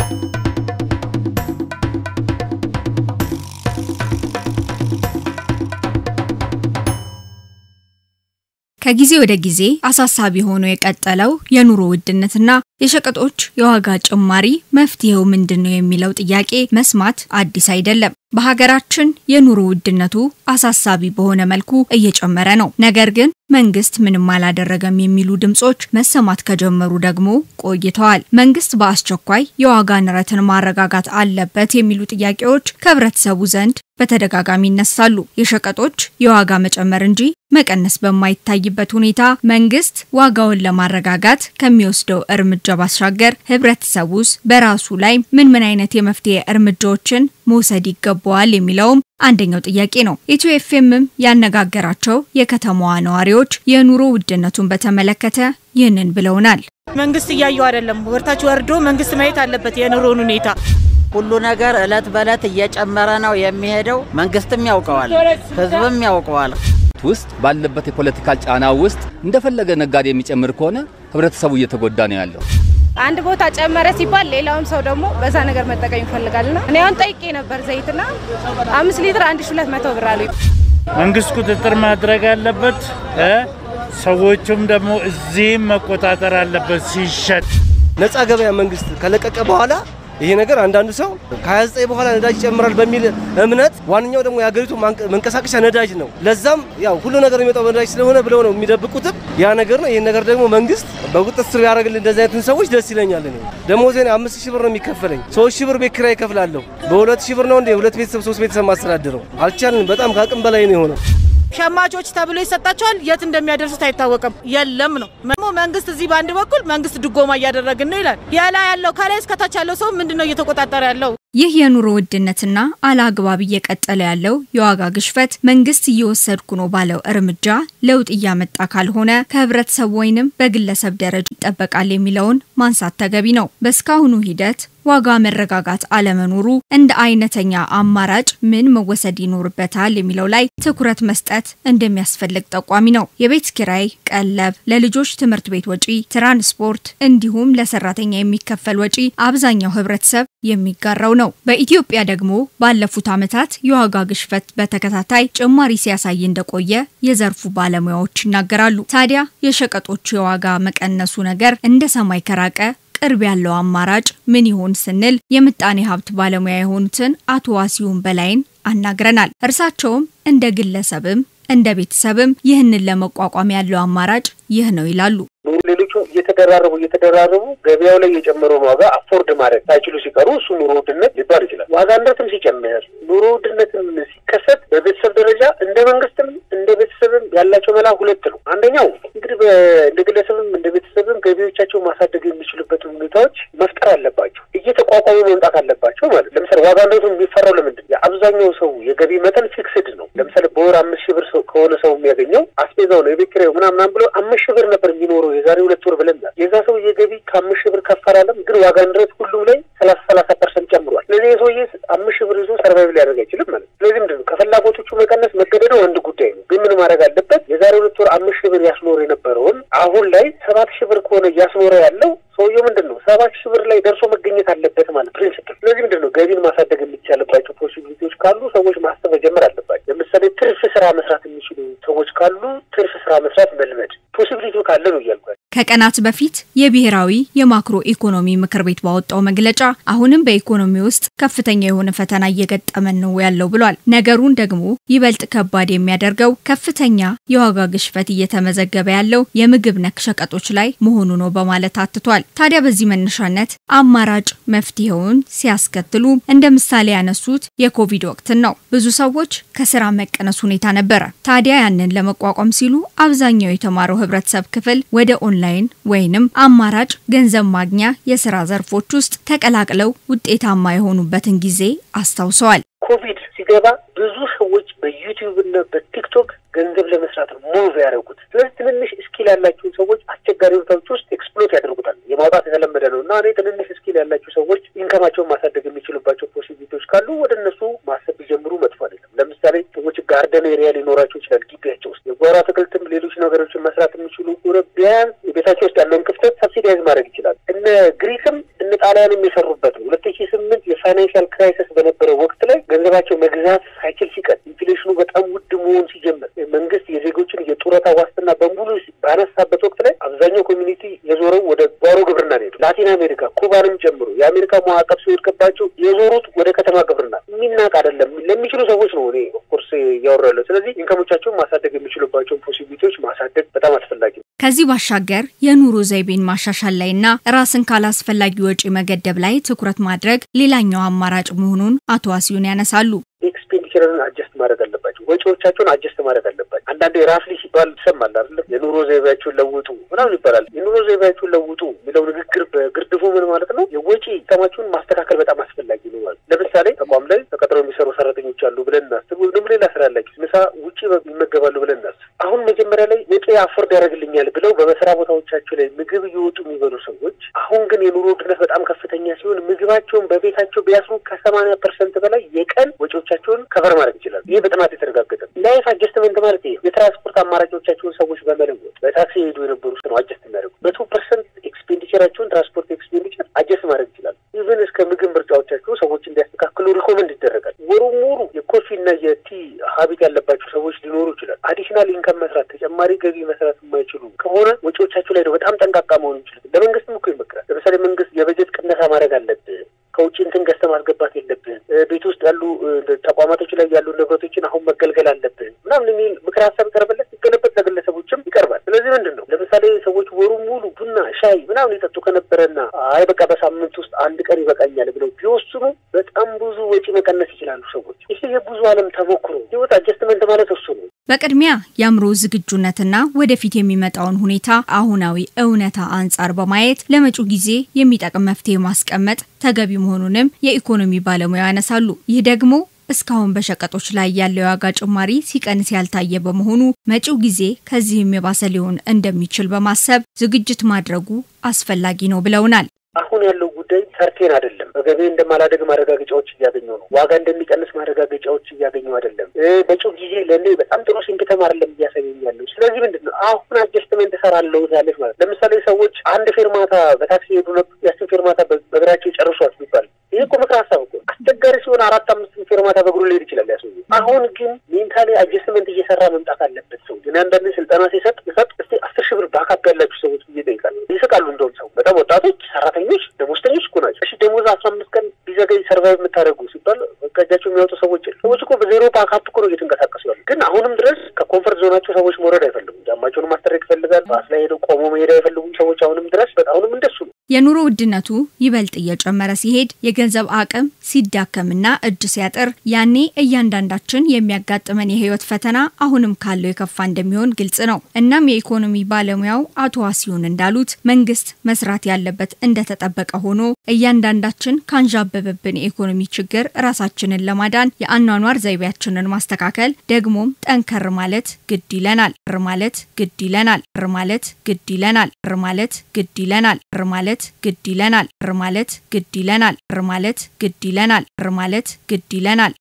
ከጊዜ ወደ ጊዜ አሳሳቢ ሆኖ የቀጠለው የኑሮ ውድነትና የሸቀጦች የዋጋ ጭማሪ መፍትሄው ምንድን ነው የሚለው ጥያቄ መስማት አዲስ አይደለም። በሀገራችን የኑሮ ውድነቱ አሳሳቢ በሆነ መልኩ እየጨመረ ነው። ነገር ግን መንግስት ምንም አላደረገም የሚሉ ድምጾች መሰማት ከጀመሩ ደግሞ ቆይተዋል። መንግስት በአስቸኳይ የዋጋ ንረትን ማረጋጋት አለበት የሚሉ ጥያቄዎች ከህብረተሰቡ ዘንድ በተደጋጋሚ ይነሳሉ። የሸቀጦች የዋጋ መጨመር እንጂ መቀነስ በማይታይበት ሁኔታ መንግስት ዋጋውን ለማረጋጋት ከሚወስደው እርምጃ ባሻገር ህብረተሰቡስ በራሱ ላይ ምን ምን አይነት የመፍትሄ እርምጃዎችን መውሰድ ይገባዋል የሚለውም አንደኛው ጥያቄ ነው። ኢትዮ ኤፍኤምም ያነጋገራቸው የከተማዋ ነዋሪዎች የኑሮ ውድነቱን በተመለከተ ይህንን ብለውናል። መንግስት እያየው አይደለም። ወርታች ወርዶ መንግስት ማየት አለበት የኑሮን ሁኔታ። ሁሉ ነገር እለት በእለት እየጨመረ ነው የሚሄደው። መንግስትም ያውቀዋል፣ ህዝብም ያውቀዋል። ውስጥ ባለበት የፖለቲካል ጫና ውስጥ እንደፈለገ ነጋዴ የሚጨምር ከሆነ ህብረተሰቡ እየተጎዳ ነው ያለው። አንድ ቦታ ጨመረ ሲባል ሌላውም ሰው ደግሞ በዛ ነገር መጠቀም ይፈልጋልና እኔ አሁን ጠይቄ ነበር ዘይትና አምስት ሊትር አንድ ሺ ሁለት መቶ ብር አሉ። መንግስት ቁጥጥር ማድረግ አለበት። ሰዎቹም ደግሞ እዚህም መቆጣጠር አለበት ሲሸጥ ነፃ ገበያ መንግስት ከለቀቀ በኋላ ይሄ ነገር አንዳንዱ ሰው ከ29 በኋላ ነዳጅ ይጨምራል በሚል እምነት ዋነኛው ደግሞ የሀገሪቱ መንቀሳቀሻ ነዳጅ ነው። ለዛም ያው ሁሉ ነገር የሚመጣው ነዳጅ ስለሆነ ብለው ነው የሚደብቁትም ያ ነገር ነው። ይህን ነገር ደግሞ መንግስት በቁጥጥር ስር ያደርግልን እንደዚህ አይነትን ሰዎች ደስ ይለኛል። እኔ ደሞዜን አምስት ሺህ ብር ነው የሚከፈለኝ። ሶስት ሺህ ብር ቤት ኪራይ እከፍላለሁ። በሁለት ሺህ ብር ነው እንዴ ሁለት ቤተሰብ ሶስት ቤተሰብ ማስተዳድረው አልቻልን። በጣም ከአቅም በላይ ነው የሆነው። ሸማቾች ተብሎ ይሰጣቸዋል። የት እንደሚያደርሱት አይታወቅም። የለም ነው ደግሞ መንግስት እዚህ በአንድ በኩል መንግስት ድጎማ እያደረግን ነው ይላል። ያላ ያለው ከላይ እስከታች ያለው ሰው ምንድን ነው እየተቆጣጠረ ያለው? ይህ የኑሮ ውድነትና አላግባብ እየቀጠለ ያለው የዋጋ ግሽፈት መንግስት እየወሰድኩ ነው ባለው እርምጃ ለውጥ እያመጣ ካልሆነ ከህብረተሰብ ወይንም በግለሰብ ደረጃ ይጠበቃል የሚለውን ማንሳት ተገቢ ነው። በእስካሁኑ ሂደት ዋጋ መረጋጋት አለመኖሩ እንደ አይነተኛ አማራጭ ምን መወሰድ ይኖርበታል የሚለው ላይ ትኩረት መስጠት እንደሚያስፈልግ ጠቋሚ ነው። የቤት ኪራይ፣ ቀለብ፣ ለልጆች ትምህርት ቤት ወጪ፣ ትራንስፖርት እንዲሁም ለሰራተኛ የሚከፈል ወጪ አብዛኛው ህብረተሰብ የሚጋራው ነው። በኢትዮጵያ ደግሞ ባለፉት ዓመታት የዋጋ ግሽፈት በተከታታይ ጭማሪ ሲያሳይ እንደቆየ የዘርፉ ባለሙያዎች ይናገራሉ። ታዲያ የሸቀጦች የዋጋ መቀነሱ ነገር እንደ ሰማይ ከራቀ ቅርብ ያለው አማራጭ ምን ይሆን ስንል የምጣኔ ሀብት ባለሙያ የሆኑትን አቶ ዋሲሁን በላይን አናግረናል። እርሳቸውም እንደ ግለሰብም እንደ ቤተሰብም ይህንን ለመቋቋም ያለው አማራጭ ይህ ነው ይላሉ። ሌሎቹ እየተደራረቡ እየተደራረቡ ገበያው ላይ የጨመረውን ዋጋ አፎርድ ማድረግ ሳይችሉ ሲቀሩ እሱ ኑሮ ውድነት ሊባል ይችላል። ዋጋ ንረትም ሲጨምር ኑሮ ውድነትም ሲከሰት በቤተሰብ ደረጃ እንደ መንግስትም እንደ ቤተሰብም ያላቸው መላ ሁለት ነው። አንደኛው እንግዲህ እንደ ግለሰብም እንደ ቤተሰብም ገቢዎቻቸው ማሳደግ የሚችሉበትን ሁኔታዎች መፍጠር አለባቸው። እየተቋቋሙ መምጣት አለባቸው ማለት ለምሳሌ ዋጋ ንረቱ የሚፈራው ለምንድን ነው? የአብዛኛው ሰው የገቢ መጠን ፊክስድ ነው። ለምሳሌ በወር አምስት ሺህ ብር ከሆነ ሰው የሚያገኘው አስቤዛው ነው የቤት ኪራዩ ምናምን ብሎ አምስት ሺህ ብር ነበር የሚኖረው የዛሬ ሁለት ወር ብለን የዛ ሰው የገቢ ከአምስት ሺህ ብር ከፍ አላለም፣ ግን ዋጋ ንረት ሁሉም ላይ ሰላሳ ሰላሳ ፐርሰንት ጨምሯል። ስለዚህ የሰውዬ አምስት ሺህ ብር ይዞ ሰርቫይቭ ሊያደርግ አይችልም ማለት ነው። ስለዚህ ምንድን ነው ከፍላጎቶቹ መቀነስ መገደዱ አንድ ጉዳይ ነው። ግን ምን ማድረግ አለበት? የዛሬ ሁለት ወር አምስት ሺህ ብር ያስኖር የነበረውን አሁን ላይ ሰባት ሺህ ብር ከሆነ እያስኖረ ያለው ሰውየው ምንድን ነው ሰባት ሺህ ብር ላይ ደርሶ መገኘት አለበት ማለት ፕሪንስፕል። ስለዚህ ምንድን ነው ገቢን ማሳደግ የሚቻልባቸው ፖሲቢሊቲዎች ካሉ ሰዎች ማሰብ መጀመር አለባቸው። ለምሳሌ ትርፍ ስራ መስራት የሚችሉ ሰዎች ካሉ ትርፍ ስራ መስራት መልመድ ፖሲቢሊቲው ካለ ነው እያልኳል። ከቀናት በፊት የብሔራዊ የማክሮ ኢኮኖሚ ምክር ቤት ባወጣው መግለጫ አሁንም በኢኮኖሚ ውስጥ ከፍተኛ የሆነ ፈተና እየገጠመን ነው ያለው ብሏል። ነገሩን ደግሞ ይበልጥ ከባድ የሚያደርገው ከፍተኛ የዋጋ ግሽበት እየተመዘገበ ያለው የምግብ ነክ ሸቀጦች ላይ መሆኑ ነው በማለት አትቷል። ታዲያ በዚህ መነሻነት አማራጭ መፍትሄውን ሲያስከትሉ እንደ ምሳሌ ያነሱት የኮቪድ ወቅትን ነው። ብዙ ሰዎች ከስራ መቀነስ ሁኔታ ነበረ። ታዲያ ያንን ለመቋቋም ሲሉ አብዛኛው የተማረው ህብረተሰብ ክፍል ወደ ኦንላይን ወይንም አማራጭ ገንዘብ ማግኛ የስራ ዘርፎች ውስጥ ተቀላቅለው ውጤታማ የሆኑበትን ጊዜ አስታውሰዋል። ኮቪድ ሲገባ ብዙ ሰዎች በዩቲዩብ እና በቲክቶክ ገንዘብ ለመስራት ነው ሙቭ ያደረጉት። ስለዚህ ትንንሽ እስኪል ያላቸውን ሰዎች አስቸጋሪ ሁኔታዎች ውስጥ ኤክስፕሎት ያደርጉታል። የማውጣት የተለመደ ነው እና እኔ ትንንሽ እስኪል ያላቸው ሰዎች ኢንከማቸውን ማሳደግ የሚችሉባቸው ፖሲቢሊቲዎች ካሉ ወደ እነሱ ማሰብ ቢጀምሩ መጥፎ አይደለም። ለምሳሌ ሰዎች ጋርደን ኤሪያ ሊኖራቸው ይችላል። ግቢያቸው ውስጥ የጓሮ አትክልትም ሌሎች ነገሮችን መስራት የሚችሉ ቢያንስ ቤታቸው ውስጥ ያለውን ክፍተት ሰብሲዳይዝ ማድረግ ይችላል። እነ ግሪክም እነ እነ ጣሊያንም የሰሩበት ነው። ሁለት ሺ ስምንት የፋይናንሻል ክራይሲስ በነበረው ወቅት ላይ ገንዘባቸው መግዛት ሳይችል ሲቀር ኢንፍሌሽኑ በጣም ውድ መሆን ሲጀምር መንግስት የዜጎችን የጡረታ ዋስትና በሙሉ ባነሳበት ወቅት ላይ አብዛኛው ኮሚኒቲ የዞረው ወደ ጓሮ ግብርና ነው ሄደው ላቲን አሜሪካ ኩባንም ጨምሮ የአሜሪካ ማዕቀብ ሲወድቅባቸው የዞሩት ወደ ከተማ ግብርና የሚናቅ አይደለም። ለሚችሉ ሰዎች ነው እኔ ኦፍኮርስ እያወራ ያለው። ስለዚህ ኢንከሞቻቸውን ማሳደግ የሚችሉባቸውን ፖሲቢሊቲዎች ማሳደግ በጣም አስፈላጊ ነው። ከዚህ ባሻገር የኑሮ ዘይቤን ማሻሻል ላይና ራስን ካላስፈላጊ ወጪ መገደብ ላይ ትኩረት ማድረግ ሌላኛው አማራጭ መሆኑን አቶ ዋሲሁን ያነሳሉ። ኤክስፔንዲቸርን አጀስት ማድረግ አለባቸው። ወጪዎቻቸውን አጀስት ማድረግ አለባቸው። አንዳንዴ ራፍሊ ሲባል ይሰማል አይደለም? የኑሮ ዘይቤያቸውን ለውጡ ምናምን ይባላል። የኑሮ ዘይቤያቸውን ለውጡ የሚለው ንግግር በግርድፉ ምን ማለት ነው? የወጪ ተማችሁን ማስተካከል በጣም አስፈላጊ ነው ማለት። ለምሳሌ ተቋም ላይ ተቀጥረው የሚሰሩ ሰራተኞች አሉ ብለን እናስብ፣ ወይም ደግሞ ሌላ ስራ ያላቸው ምሳ ውጭ ይመገባሉ ብለን እናስብ። አሁን መጀመሪያ ላይ ወጪ አፎርድ ያደርግልኛል ብለው በመስሪያ ቦታዎቻቸው ላይ ምግብ እየወጡ የሚበሉ ሰዎች አሁን ግን የኑሮ ውድነት በጣም ከፍተኛ ሲሆን ምግባቸውን በቤታቸው ቢያስሩ ከሰማንያ ፐርሰንት በላይ የቀን ወጪዎቻቸውን ከቨር ማድረግ ይችላሉ። ይህ በጥናት የተረጋገጠ ላይፍ አጀስትመንት ማለት ይሄ የትራንስፖርት አማራጮቻቸውን ሰዎች በመለወጥ በታክሲ የሄዱ የነበሩ ነው አጀስት የሚያደርጉ መቶ ፐርሰንት ኤክስፔንዲቸራቸውን ትራንስፖርት ኤክስፔንዲቸር አጀስት ማድረግ ይችላሉ። ኢቨን እስከ ምግብ ምርጫዎቻቸው ሰዎች እንዲያስተካክሉ ሪኮመንድ ይደረጋል። ወሩ ሙሉ የኮፊ እና የቲ ሀቢት ያለባቸው ሰዎች ሊኖሩ ይችላል። አዲሽናል ኢንከም መስራት ተጨማሪ ገቢ መስራት የማይችሉ ከሆነ ወጪዎቻቸው ላይ ነው በጣም ጠንቃቃ መሆን ይችላል። ለመንግስትም እኮ ይመክራል። ለምሳሌ መንግስት የበጀት ቅነሳ ማድረግ አለብህ ከውጭ እንትን ገዝተህ ማስገባት የለብህም። ቤት ውስጥ ያሉ ተቋማቶች ላይ ያሉ ንብረቶችን አሁን መገልገል አለብህ ምናምን የሚል ምክር ሀሳብ ይቀርብለት ሲገለበት ለግለሰቦችም ይቀርባል። ስለዚህ ምንድን ነው ለምሳሌ ሰዎች ወሩ ሙሉ ቡና ሻይ ምናምን የጠጡ ከነበረና አይ በቃ በሳምንት ውስጥ አንድ ቀን ይበቃኛል ብለው ቢወስኑ በጣም ብዙ ወጪ መቀነስ ይችላሉ ሰዎች። ይህ የብዙ ዓለም ተሞክሮ ህይወት አጀስትመንት ማለት እሱ ነው። በቅድሚያ የአእምሮ ዝግጁነትና ወደፊት የሚመጣውን ሁኔታ አሁናዊ እውነታ አንጻር በማየት ለመጪው ጊዜ የሚጠቅም መፍትሄ ማስቀመጥ ተገቢ መሆኑንም የኢኮኖሚ ባለሙያ ያነሳሉ። ይህ ደግሞ እስካሁን በሸቀጦች ላይ ያለው የዋጋ ጭማሪ ሲቀንስ ያልታየ በመሆኑ መጪው ጊዜ ከዚህም የባሰ ሊሆን እንደሚችል በማሰብ ዝግጅት ማድረጉ አስፈላጊ ነው ብለውናል። አሁን ያለው ጉዳይ ሰርቴን አይደለም። በገበያ እንደማላደግ ማረጋገጫዎች እያገኙ ነው። ዋጋ እንደሚቀንስ ማረጋገጫዎች እያገኙ አይደለም። መጪው ጊዜ ለእኔ በጣም ጥሩ ሲምፕተም አይደለም እያሳየኝ ያለው። ስለዚህ ምንድን ነው አሁን አጀስትመንት እሰራለሁ ያለች ማለት ለምሳሌ ሰዎች አንድ ፌርማታ በታክሲ ሄዱ ነበር። ያችን ፌርማታ በእግራቸው ጨርሷት ይባል ይህ እኮ ምክር ሀሳብ እኮ አስቸጋሪ ሲሆን አራት አምስት ፌርማታ በእግሩ ሊሄድ ይችላል ያሰው። አሁን ግን ሜንታሊ አጀስትመንት እየሰራ መምጣት አለበት ሰው። ግን አንዳንድ ስልጠና ሲሰጥ ሰጥ እስቲ አስር ሺህ ብር ባካፕ ያላችሁ ሰዎች ብዬ ጠይቃል። ይስቃሉ። እንደውም ሰው በጣም ወጣቶች፣ ሰራተኞች፣ ደሞዝተኞች እኮ ናቸው። እሺ ደሞዝ አስራ አምስት ቀን ቢዘገይ ሰርቫይቭ የምታደርጉ ሲባል በቃ እጃቸው የሚያወጡ ሰዎች ሰዎች እኮ በዜሮ ባካፕ እኮ ነው እየተንቀሳቀሱ ያሉ። ግን አሁንም ድረስ ከኮንፈርት ዞናቸው ሰዎች መውረድ አይፈልጉም። ጫማቸውን ማስጠረቅ ይፈልጋል። ባስ ላይ ሄደው ቆሞ መሄድ አይፈልጉም ሰዎች አሁንም ድረስ በቃ አሁንም እንደሱ ነው። የኑሮ ውድነቱ ይበልጥ እየጨመረ ሲሄድ የገንዘብ አቅም ሲዳከምና እጅ ሲያጥር ያኔ እያንዳንዳችን የሚያጋጥመን የህይወት ፈተና አሁንም ካለው የከፋ እንደሚሆን ግልጽ ነው። እናም የኢኮኖሚ ባለሙያው አቶ ዋሲሁን እንዳሉት መንግስት መስራት ያለበት እንደተጠበቀ ሆኖ እያንዳንዳችን ካንዣበበብን የኢኮኖሚ ችግር ራሳችንን ለማዳን የአኗኗር ዘይቤያችንን ማስተካከል ደግሞም ጠንከር ማለት ግድ ይለናል ማለት ግድ ይለናል ማለት ግድ ይለናል ማለት ግድ ይለናል ማለት ግድ ይለናል ማለት ግድ ይለናል ማለት ግድ ይለናል ማለት ግድ ይለናል